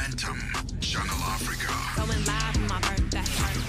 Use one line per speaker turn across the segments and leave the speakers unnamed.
Momentum. Channel Africa.
Going live for my birthday.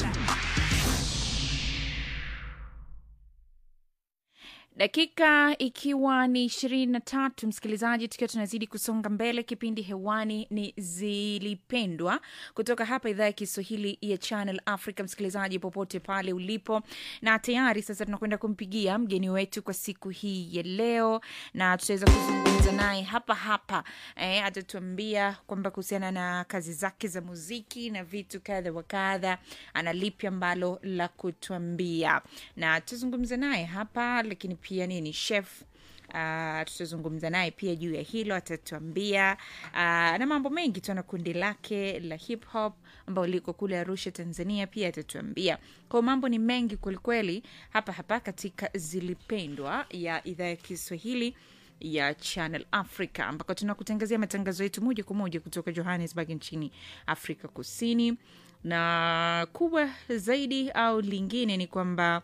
dakika ikiwa ni ishirini na tatu msikilizaji tukiwa tunazidi kusonga mbele kipindi hewani ni zilipendwa kutoka hapa idhaa ya kiswahili ya channel africa msikilizaji popote pale ulipo na tayari sasa tunakwenda kumpigia mgeni wetu kwa siku hii ya leo na tutaweza kuzungumza naye hapa hapa eh, atatuambia kwamba kuhusiana na kazi zake za muziki na vitu kadha wa kadha ana lipi ambalo la kutuambia na tutazungumza naye hapa lakini pia nini chef Uh, tutazungumza naye pia juu ya hilo atatuambia uh, na mambo mengi tu na kundi lake la hip hop ambao liko kule arusha tanzania pia atatuambia kwao mambo ni mengi kwelikweli hapa hapa katika zilipendwa ya idhaa ya kiswahili ya channel africa ambako tunakutangazia matangazo yetu moja kwa moja kutoka johannesburg nchini afrika kusini na kubwa zaidi au lingine ni kwamba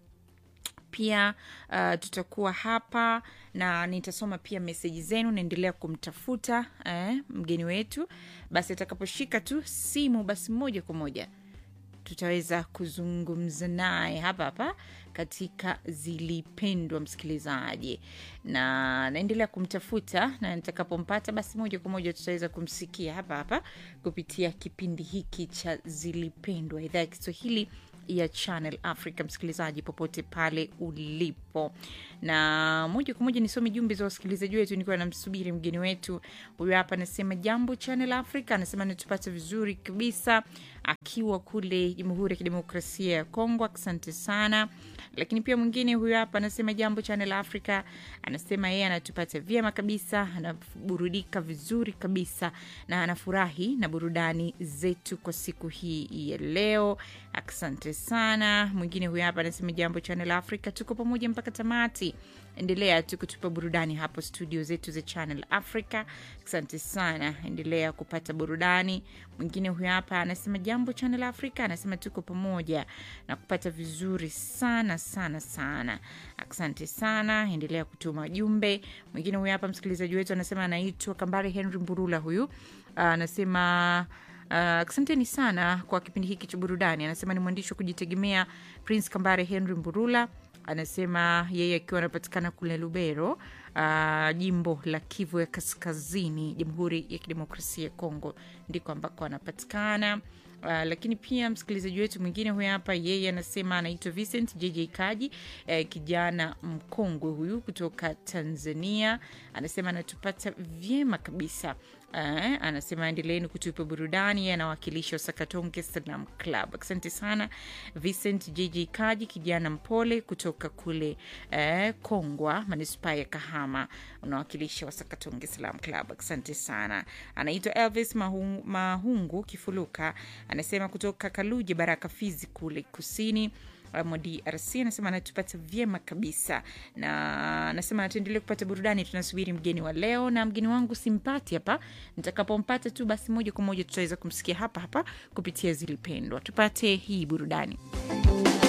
pia uh, tutakuwa hapa na nitasoma pia meseji zenu naendelea kumtafuta eh, mgeni wetu basi atakaposhika tu simu basi moja kwa moja tutaweza kuzungumza naye hapa hapa katika zilipendwa msikilizaji na naendelea kumtafuta na nitakapompata basi moja kwa moja tutaweza kumsikia hapa hapa kupitia kipindi hiki cha zilipendwa idhaa ya kiswahili ya channel africa msikilizaji popote pale ulipo na moja kwa moja nisome jumbe za wasikilizaji wetu nikiwa namsubiri mgeni wetu huyo hapa anasema jambo channel africa anasema natupata vizuri kabisa akiwa kule jamhuri ya kidemokrasia ya kongo asante sana lakini pia mwingine huyo hapa anasema jambo channel africa anasema yeye anatupata vyema kabisa anaburudika vizuri kabisa na anafurahi na burudani zetu kwa siku hii ya leo asante sana mwingine huyo hapa anasema jambo channel africa tuko pamoja mpaka tamati endelea tu kutupa burudani hapo studio zetu za channel africa asante sana endelea kupata burudani mwingine huyo hapa anasema jambo channel africa anasema tuko pamoja na kupata vizuri sana sana sana asante sana endelea kutuma jumbe mwingine huyo hapa msikilizaji wetu anasema anaitwa kambare henry mburula huyu anasema Uh, asanteni sana kwa kipindi hiki cha burudani anasema ni mwandishi wa kujitegemea prince kambare henry mburula anasema yeye akiwa anapatikana kule lubero uh, jimbo la kivu ya kaskazini jamhuri ya kidemokrasia ya kongo ndiko ambako anapatikana Uh, lakini pia msikilizaji wetu mwingine huyu hapa yeye anasema anaitwa vincent jj kaji eh, kijana mkongwe huyu kutoka tanzania anasema anatupata vyema kabisa Uh, anasema endeleeni kutupa burudani yeye anawakilisha sakatonge salam club asante sana vincent jj kaji kijana mpole kutoka kule uh, kongwa manispaa ya kahama unawakilisha wasakatonge salam club asante sana anaitwa elvis mahungu, mahungu kifuluka anasema kutoka kaluje baraka fizi kule kusini mwa drc anasema anatupata vyema kabisa na anasema tuendelee kupata burudani tunasubiri mgeni wa leo na mgeni wangu simpati hapa nitakapompata tu basi moja kwa moja tutaweza kumsikia hapa hapa kupitia zilipendwa tupate hii burudani